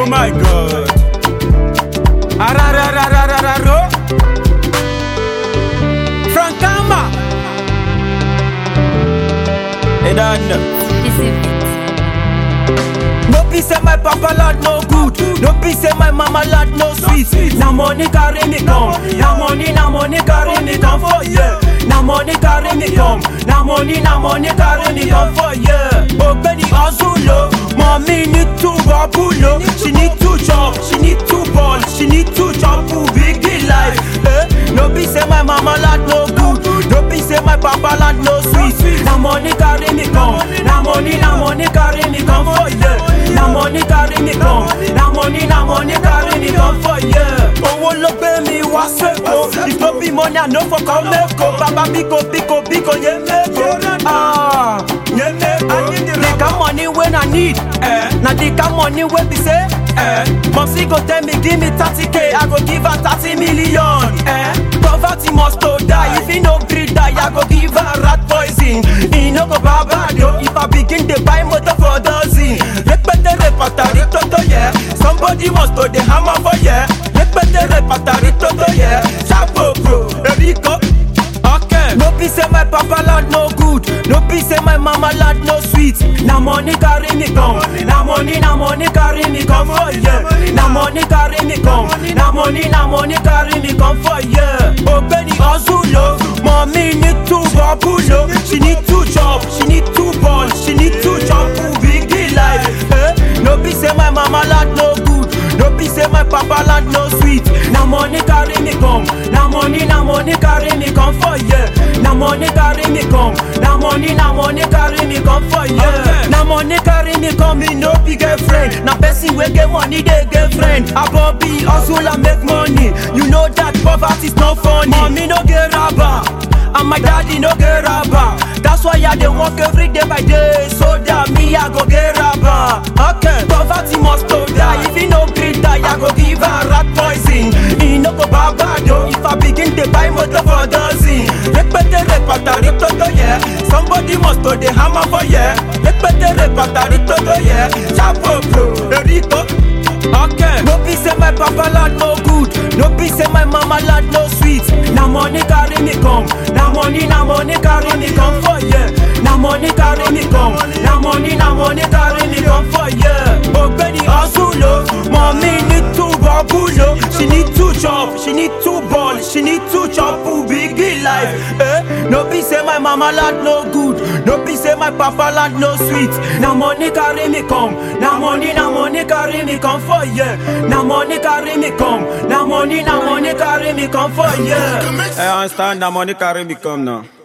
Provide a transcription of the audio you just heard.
Oh my god. Ararararararo. Frankama. Et then. No be say my papa lad no good No be say my mama lad no sweet Na money carry me come Na money, na money carry me come for yeah Na money carry me come Na money, na money carry me come for yeah Ogbeni hustle oh Mommy need to bubble oh She need to chop, she need to ball She need to chop to big life eh? No be say my mama lad no good No be say my papa lad no sweet Na money carry me come Na money, na money carry me come for yeah Na money carry me come Na money, na money carry me come for yeah Owó ló gbé mi wá sẹ́kọ̀ọ́ If no be money I no for come mẹ́kọ̀ọ́ Bàbá bíko bíko bíko yé mẹ́kọ̀ọ́ Ah, yé mẹ́kọ̀ọ́ The kind money wey I need eh, Na the kind money wey be say eh, Mumsy go tell me give me 30k I go give her 30 million eh, Poverty must to die If he no gree die I go give her rat poison He no go baba yo If I begin to buy motor for dozen Repete repatari toto yeah Somebody must to the hammer for yeah Repete repatari toto yeah Chapo bro Erico Okay. No be say my papa lad no good No be say my mama lad no sweet Na money carry me come Na money, na money carry me come for yeah Na money carry me come Na money, na money carry me come for yeah Ogbeni hustle oh Mommy need to bubble oh She need to chop, she need to ball She need to chop to big the life eh? No be say my mama lad no good No be say my papa lad no sweet Na money carry me come Na money, na money carry me come for yeah Na money carry me come Na money, na money carry me come for yeah Na money carry me come me no be girlfriend Na person wey get money dey get friend Abobi hustle and make money You know that poverty's not funny Mommy no get rubber and my daddy no get rubber That's why I dey work every day by day So that me I go get rubber Okay Poverty must to die If he no gree die I go give her rat poison He no go baba though If I begin to buy motor for dozen Repete repatari toto yeah Somebody must to the hammer for yeah Repete repatari toto yeah Chapo bro Erico Okay. No be say my papa lad no good. No be say my mama lad no sweet. Na money carry me come. Na money, na money carry me come for yeah. Na money carry me come. Na money, na money carry me come for yeah. Ogbeni hustle oh. Mommy need to bubble oh. She need to chop, she need to ball, she need to chop to big life. Eh? No be say my mama lad no good. No be say my papa lad no sweet. Na money carry me come. Na money, na money carry me come for yeah. Na money carry me come. Na money, na money carry me come for yeah. I understand that money carry me come now.